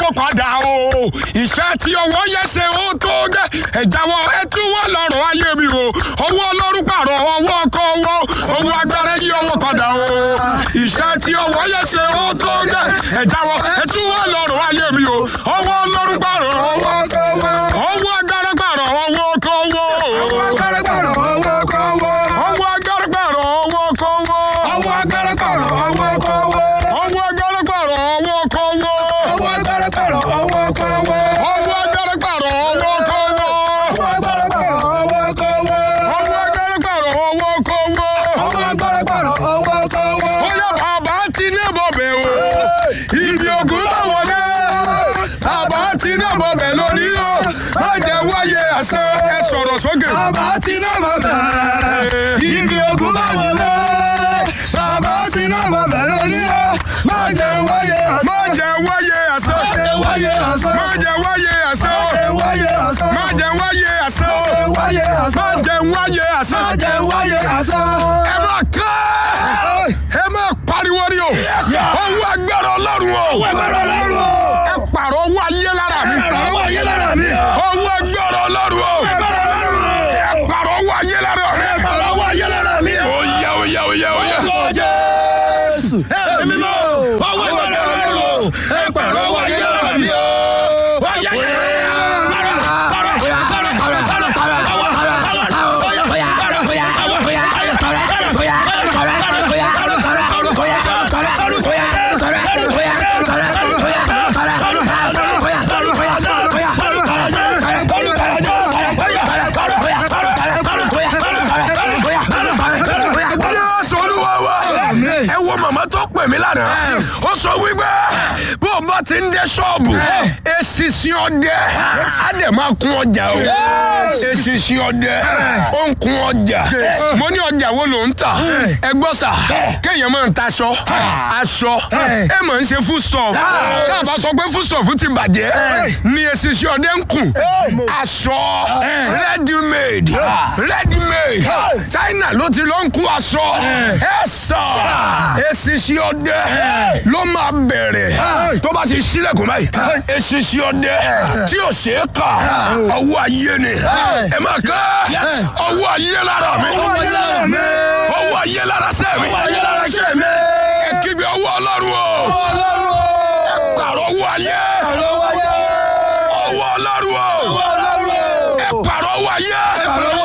padà o iṣẹ́ tí ọwọ́ yẹ ṣe ó tó gẹ́ ẹ̀jáwọ́ ẹ tún wọ́n lọ́rùn ayé mi o owó ọlọ́run pààrọ̀ ọwọ́ ọkọ̀ owó owó agbára yí ọwọ́ padà o iṣẹ́ tí ọwọ́ yẹ ṣe ó tó gẹ́ ẹ̀jáwọ́ ẹ tún wọ́n lọ́rùn ayé mi o owó ọlọ́run pààrọ̀ ọwọ́ ọkọ̀ owó owó agbára pààrọ̀ ọwọ́ ọkọ̀ owó Ọwọ́ agbára pààrọ̀ ọwọ́ ọkọ̀ owó. owó agbára pààrọ̀ ọwọ́ ọkọ̀ owó Ọwọ́ agbára pààrọ̀ ọwọ́ ọkọ̀ owó. owó agbára pààrọ̀ ọwọ́ ọkọ̀ owó Ọwọ́ agbára pààrọ̀ ọwọ́ ọkọ̀ owó. owó agbára pààrọ̀ ọwọ́ ọkọ̀ owó. Ọwọ́ agbára pààrọ̀ ọwọ́ ọkọ̀ owó. Ọwọ́ agbára pààrọ̀ ọwọ́ ọkọ̀ owó. Ọwọ́ agbára pààrọ̀ ọwọ́ ọkọ̀ owó. Ó yẹ bàbá ti ní bọ̀bẹ̀ o. Ibi ògùn náà wọlé. Bàbá ti ní bọ̀bẹ̀ lónìí o. Má jẹ́ wáyé àṣẹ ẹ sọ̀rọ̀ sókè. Bàbá ti náà mọ̀ bẹ́ẹ̀. Ibi ogun bá wọlé. Bàbá ti náà mọ̀ bẹ́ẹ̀ lónìí o. Má jẹ́ wáyé àṣà. Má jẹ́ wáyé àṣẹ. Má jẹ́ wáyé àṣà. Má jẹ́ wáyé àṣẹ. Má jẹ́ wáyé àṣà. Má jẹ́ wáyé àṣẹ. Má jẹ́ wáyé àṣà. Má jẹ́ wáyé àṣẹ. Má jẹ́ wáyé àṣà. Ẹ máa ká. Ẹ máa pariwo rí o. Owó agbára Ọlọ́run o. Owó agbára Ọlọ́run o. Ẹ pààrọ̀ owó ayé lára mi. Ọwọ́ ayé lára mi. Owó agbára Ọlọ́run o. Agbára Ọlọ́run o. Ẹ pààrọ̀ owó ayé lára mi. Ọwọ́ ayé lára mi. Ó yá ó yá ó yá ó yá. Ọwọ́ Jésù. Ẹ̀mí mímọ́. Ọwọ́ agbára Ọlọ́run o. Ẹ pààrọ̀ ọwọ́ ayé lára mi o. Ọyá yẹ. Jésù Olúwa wa. Ẹ wo màmá tó pè mí lánàá. Ó sọ wípé bó o bá ti ń dé ṣọ́ọ̀bù, eṣinṣin ọdẹ, á dẹ̀ máa kún ọjà o. Eṣinṣin ọdẹ, ó ń kún ọjà. Mo ní ọjà wo ló ń tà? Ẹ gbọ́ sà, kéèyàn máa ń taṣọ, aṣọ, ẹ máa ń ṣe foodstuff. Tá a bá sọ pé foodstuff ti bàjẹ́, ni eṣinṣin ọdẹ ń kùn. Aṣọ, ready made, ready made. China ló ti lọ ń kú aṣọ. Ẹ sọ, eṣinṣin ọdẹ ló máa bẹ̀rẹ̀. Tó bá ti ṣílẹ̀kùn báyìí, eṣinṣin ọdẹ tí ò ṣe é kà, ọwọ́ ayé ni. Ẹ máa ká ọwọ́ ayé lára mi. Ọwọ́ ayé lára mi. Ọwọ́ ayé lára sẹ́ mi. Ọwọ́ ayé lára ṣe mi. Ẹ kígbe ọwọ́ Ọlọ́run o. Ọlọ́run o. Pàrọ̀ ọwọ́ ayé. Ọwọ́ ayé. Ọwọ́ Ọlọ́run o. Ọlọ́run o. Ẹ pàrọ̀ ọwọ́ ayé. Pàrọ̀